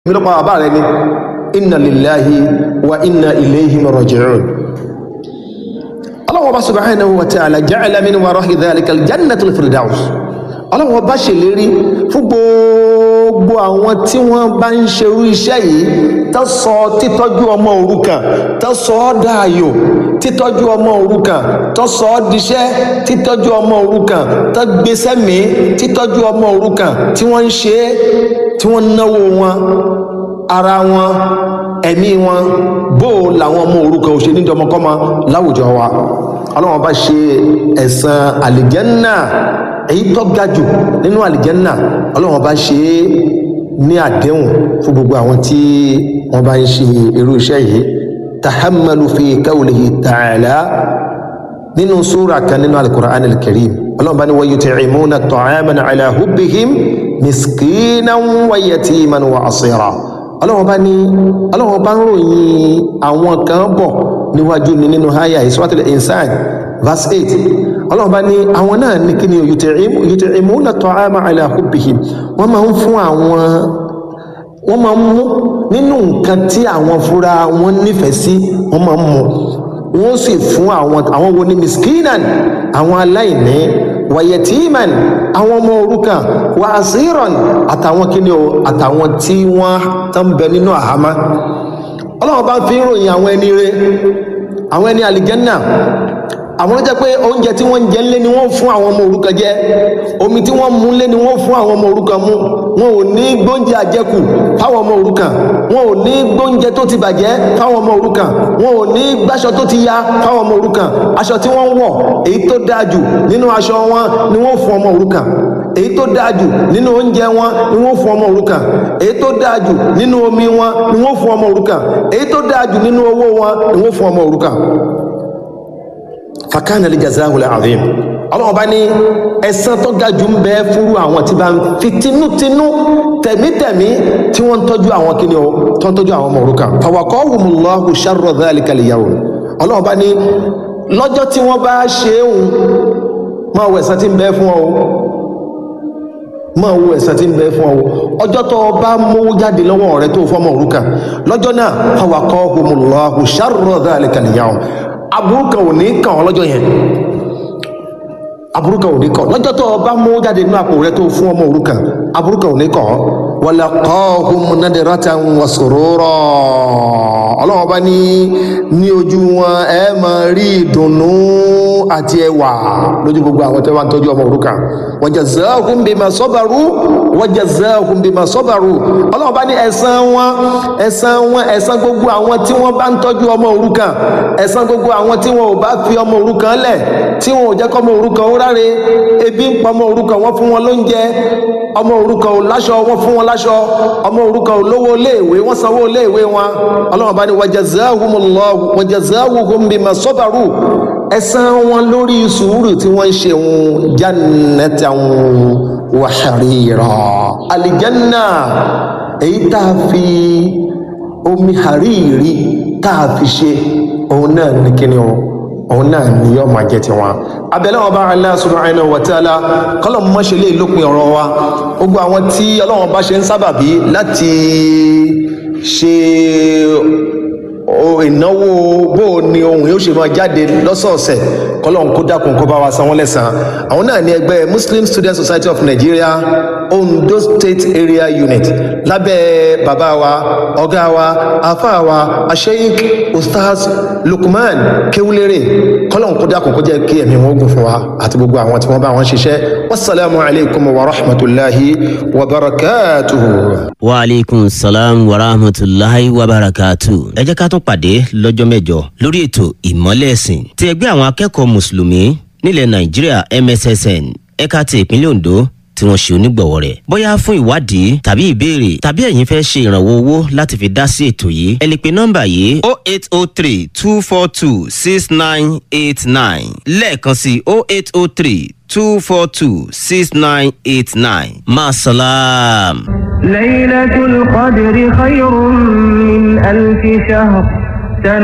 mi lọ́pàá bàbá rẹ ni inna lillahi wa inna ilayhi raji'un Allah subhanahu wa ta'ala ja'ala min wara'i dhalika al-jannatul firdaus Allah bá ṣèlérí fún gbogbo àwọn tí wọ́n bá ń ṣerú iṣẹ́ yìí tó sọ títọ́jú ọmọ òrukàn tó sọ ọ́ dáàyò títọ́jú ọmọ òrukàn tó sọ ọ́ diṣẹ́ títọ́jú ọmọ òrukàn tó gbéṣẹ́ mi títọ́jú ọmọ òrukàn tí wọ́n ń ṣe é tí wọ́n náwó wọn ara wọn ẹ̀mí wọn bó làwọn ọmọ òrukàn òṣèlú níjọmọkọ́mọ láwùjọ wa ọlọ́wọ́n bá ṣe ẹ̀san àlìjẹ́nnà èyí tó ga jù nínú àlìjẹ́nnà ọlọ́wọ́n bá ṣe é ní àdéhùn fún gbogbo àwọn tí wọ́n bá ń ṣe irú iṣẹ́ yìí tahammalu fi qawlihi ta'ala nínú súra kan nínú al-Qur'an al-Karim ọlọ́wọ́n bá ní wa yut'imuna at-ta'ama ala hubbihim miskinan wa yatiman wa asira ọlọ́wọ́n bá ní ọlọ́wọ́n bá ń ròyìn àwọn kan bọ̀ níwájú ni nínú háyà Suratul Insan verse eight ọlọ́run bá ní àwọn náà ní kí ni yut'imuna ta'ama ala hubbihim wọ́n máa ń fún àwọn wọ́n máa ń mú nínú nǹkan tí àwọn fúnra wọn nífẹ̀ẹ́ sí wọ́n máa ń mú wọ́n sì fún àwọn àwọn wo ni miskinan àwọn aláìní wa yatiman àwọn ọmọ òrukàn wa asiran àtàwọn kí ni o àtàwọn tí wọ́n tán bẹ nínú àhámá ọlọ́run bá fi ń ròyìn àwọn ẹni rẹ̀ àwọn ẹni àlìjẹ́nà àwọn jẹ́ pé oúnjẹ tí wọ́n ń jẹ ńlé ni wọ́n fún àwọn ọmọ òrukàn jẹ omi tí wọ́n mú ńlé ni wọ́n fún àwọn ọmọ òrukàn mu wọn ò ní gbóúnjẹ àjẹkù fáwọn ọmọ òrukàn wọn ò ní gbóúnjẹ tó ti bàjẹ́ fáwọn ọmọ òrukàn wọn ò ní gbáṣọ tó ti ya fáwọn ọmọ òrukàn aṣọ tí wọ́n ń wọ̀ èyí tó dáa jù nínú aṣọ wọn ni wọ́n fún ọmọ òrukàn èyí tó dáa jù nínú oúnjẹ wọn ni wọ́n fún ọmọ òrukàn èyí tó dáa jù nínú omi wọn ni wọ́n fún ọmọ òrukàn èyí tó dáa jù nínú owó wọn ni wọ́n fún ọmọ òrukàn fakana lè jazahu lè azim ọlọ́wọ́ bá ní ẹ̀san tó ga jù ń bẹ fúru àwọn tí bá ń fi tinútinú tẹ̀mítẹ̀mí tí wọ́n ń tọ́jú àwọn kíni o tó ń tọ́jú àwọn ọmọ òrukàn fawaqahumullahu sharra dhalika al-yawm ọlọ́wọ́ bá ní lọ́jọ́ tí wọ́n bá ṣe é hùn máa wọ ẹ̀san tí ń bẹ fún ọ máa wo ẹ̀san tí ń bẹ fún ọ ọjọ́ tó bá mówó jáde lọ́wọ́ rẹ tó fọ́mọ òrukàn lọ́jọ́ náà fawaqahumullahu sharra dhalika al-yawm aburú kan ò ní kàn ọ́ lọ́jọ́ yẹn aburú kan ò ní kàn lọ́jọ́ tó o bá mú jáde nínú àpò rẹ tó fún ọmọ òrukàn aburú kan ò ní kàn ọ́ walaqahum nadratan wa surura ọlọ́wọ́n bá ní ní ojú wọn ẹ máa rí ìdùnnú àti ẹwà lójú gbogbo àwọn tó bá ń tọ́jú ọmọ òrukàn wa jazahum bima sabaru wa jazahum bima sabaru ọlọ́wọ́n bá ní ẹ̀san wọn ẹ̀san wọn ẹ̀san gbogbo àwọn tí wọ́n bá ń tọ́jú ọmọ òrukàn ẹ̀san gbogbo àwọn tí wọn ò bá fi ọmọ òrukàn lẹ̀ tí wọn ò jẹ́ kọ́ ọmọ òrukàn ó ráre ebi ń pa ọmọ òrukàn wọ́n fún wọn lóúnjẹ ọmọ òrukàn ò láṣọ wọ́n fún wọn láṣọ ọmọ òrukàn ò lówó iléèwé wọ́n sanwó iléèwé wọn ọlọ́wọ́n bá ní wajazahumullahu wajazahum bima sabaru ẹ̀san wọn lórí sùúrù tí wọ́n ń ṣe wọn jannatan wa harira alijanna èyí tá a fi omi hariri tá a fi ṣe òun náà ní kíni o òun náà ni yóò máa jẹ tiwọn abẹ́lẹ́ wọn bá Allah subhanahu wa ta'ala kọ́lọ̀ mọ́ ṣe lè lópin ọ̀rọ̀ wa gbogbo àwọn tí ọlọ́wọ́n bá ṣe ń sábàbí láti ṣe ìnáwó bó ni ohun yóò ṣe máa jáde lọ́sọ̀ọ̀sẹ̀ kọ́lọ̀ kó dákun kó bá wa san wọ́n lẹ́san àwọn náà ní ẹgbẹ́ Muslim Student Society of Nigeria Ondo State Area Unit lábẹ́ bàbá wa ọ̀gá wa afá wa asheik ustaz Lukman Kewulere kọ́lọ̀ kó dákun kó jẹ́ kí ẹ̀mí wọn gùn fún wa àti gbogbo àwọn tí wọ́n bá wọn ṣiṣẹ́ wasalaamu alaykum wa rahmatulahi wa barakatuhu. wa aleykum salaam wa rahmatulahi wa barakatuhu. ẹ jẹ́ ká tún pàdé lọ́jọ́ mẹ́jọ lórí ètò ìmọ́lẹ̀ ẹ̀sìn ti ẹgbẹ́ àwọn akẹ́kọ̀ọ́ mùsùlùmí nílẹ̀ nàìjíríà MSSN ẹ̀ka ti ìpínlẹ̀ Ondo tí wọ́n ṣe onígbọ̀wọ́ rẹ̀. bóyá fún ìwádìí tàbí ìbéèrè tàbí ẹ̀yin fẹ́ ṣe ìrànwọ́ owó láti fi dá sí ètò yìí ẹ lè pe nọ́mbà yìí o eight o three two four two six nine eight nine lẹ́ẹ̀kan sí o eight o three two four two six nine eight nine maasalaam. ليلة القدر خير من ألف شهر